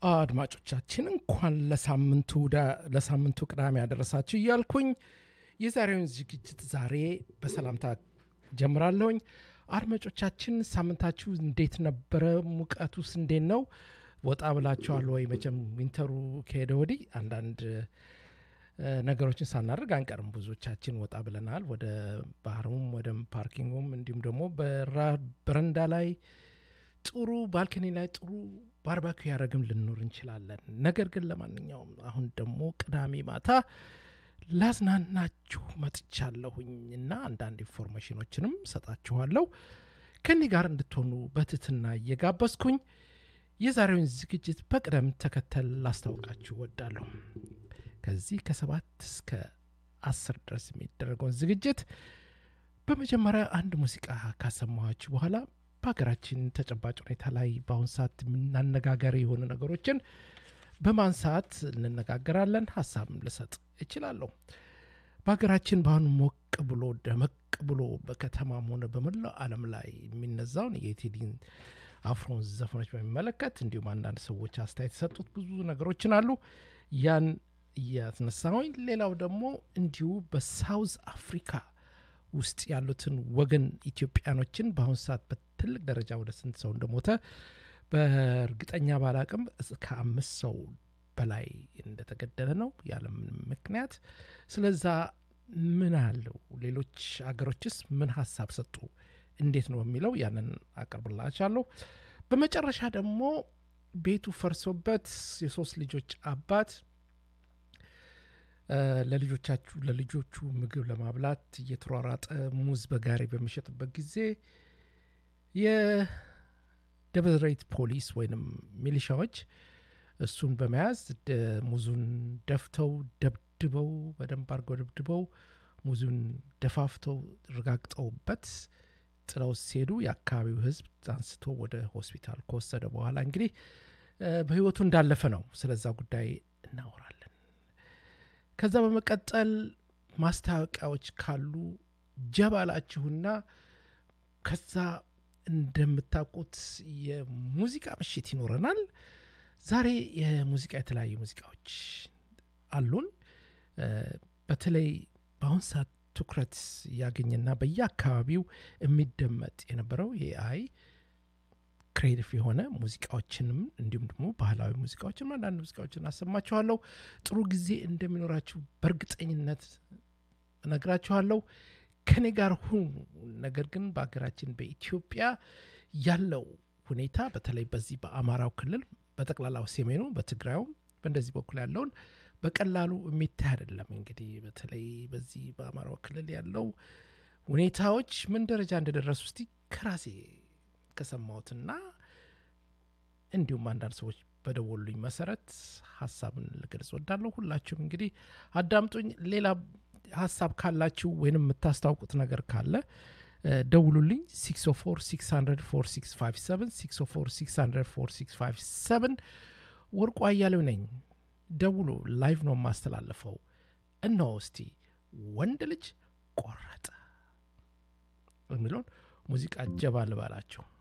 አድማጮቻችን እንኳን ለሳምንቱ ለሳምንቱ ቅዳሜ ያደረሳችሁ እያልኩኝ የዛሬውን ዝግጅት ዛሬ በሰላምታ ጀምራለሁኝ። አድማጮቻችን ሳምንታችሁ እንዴት ነበረ? ሙቀቱስ እንዴት ነው? ወጣ ብላችኋል ወይ? መቼም ዊንተሩ ከሄደ ወዲህ አንዳንድ ነገሮችን ሳናደርግ አንቀርም። ብዙዎቻችን ወጣ ብለናል። ወደ ባህሩም ወደ ፓርኪንጉም እንዲሁም ደግሞ በረንዳ ላይ ጥሩ ባልከኒ ላይ ጥሩ ባርባኪው ያደረግም ልንኖር እንችላለን። ነገር ግን ለማንኛውም አሁን ደግሞ ቅዳሜ ማታ ላዝናናችሁ መጥቻለሁኝ እና አንዳንድ ኢንፎርሜሽኖችንም ሰጣችኋለሁ። ከኔ ጋር እንድትሆኑ በትትና እየጋበዝኩኝ የዛሬውን ዝግጅት በቅደም ተከተል ላስታውቃችሁ ወዳለሁ። ከዚህ ከሰባት እስከ አስር ድረስ የሚደረገውን ዝግጅት በመጀመሪያ አንድ ሙዚቃ ካሰማኋችሁ በኋላ በሀገራችን ተጨባጭ ሁኔታ ላይ በአሁን ሰዓት አነጋጋሪ የሆኑ ነገሮችን በማንሳት እንነጋገራለን። ሀሳብም ልሰጥ እችላለሁ። በሀገራችን በአሁኑ ሞቅ ብሎ ደመቅ ብሎ በከተማም ሆነ በመላው ዓለም ላይ የሚነዛውን የቴዲን አፍሮን ዘፈኖች በሚመለከት እንዲሁም አንዳንድ ሰዎች አስተያየት የሰጡት ብዙ ነገሮችን አሉ። ያን እያስነሳሁኝ ሌላው ደግሞ እንዲሁ በሳውዝ አፍሪካ ውስጥ ያሉትን ወገን ኢትዮጵያኖችን በአሁኑ ሰዓት በትልቅ ደረጃ ወደ ስንት ሰው እንደሞተ በእርግጠኛ ባላቅም ከአምስት ሰው በላይ እንደተገደለ ነው ያለምንም ምክንያት። ስለዛ ምን አለው ሌሎች አገሮችስ ምን ሀሳብ ሰጡ እንዴት ነው የሚለው ያንን አቀርብላችኋለሁ። በመጨረሻ ደግሞ ቤቱ ፈርሶበት የሶስት ልጆች አባት ለልጆቻችሁ ለልጆቹ ምግብ ለማብላት እየተሯሯጠ ሙዝ በጋሪ በሚሸጥበት ጊዜ የደብረ ዘይት ፖሊስ ወይንም ሚሊሻዎች እሱን በመያዝ ሙዙን ደፍተው ደብድበው በደንብ አድርገው ደብድበው ሙዙን ደፋፍተው ረጋግጠውበት ጥለው ሲሄዱ የአካባቢው ሕዝብ አንስቶ ወደ ሆስፒታል ከወሰደ በኋላ እንግዲህ በህይወቱ እንዳለፈ ነው። ስለዛ ጉዳይ እናወራለን። ከዛ በመቀጠል ማስታወቂያዎች ካሉ ጀባላችሁና ከዛ እንደምታውቁት የሙዚቃ ምሽት ይኖረናል። ዛሬ የሙዚቃ የተለያዩ ሙዚቃዎች አሉን። በተለይ በአሁን ሰዓት ትኩረት ያገኘና በየአካባቢው የሚደመጥ የነበረው የአይ ክሬቲቭ የሆነ ሙዚቃዎችንም እንዲሁም ደግሞ ባህላዊ ሙዚቃዎችን አንዳንድ ሙዚቃዎችን አሰማችኋለሁ። ጥሩ ጊዜ እንደሚኖራችሁ በእርግጠኝነት እነግራችኋለሁ። ከኔ ጋር ሁኑ። ነገር ግን በሀገራችን በኢትዮጵያ ያለው ሁኔታ በተለይ በዚህ በአማራው ክልል በጠቅላላው ሰሜኑ፣ በትግራዩም በእንደዚህ በኩል ያለውን በቀላሉ የሚታይ አይደለም። እንግዲህ በተለይ በዚህ በአማራው ክልል ያለው ሁኔታዎች ምን ደረጃ እንደደረሱ እስቲ ከራሴ ከሰማሁትና እንዲሁም አንዳንድ ሰዎች በደወሉኝ መሰረት ሀሳብን ልገልጽ ወዳለሁ። ሁላችሁም እንግዲህ አዳምጡኝ። ሌላ ሀሳብ ካላችሁ ወይንም የምታስታውቁት ነገር ካለ ደውሉልኝ 604 ወርቁ አያሌው ነኝ። ደውሉ። ላይቭ ነው የማስተላለፈው። እነሆ እስቲ ወንድ ልጅ ቆረጠ የሚለውን ሙዚቃ ጀባ ልባላቸው።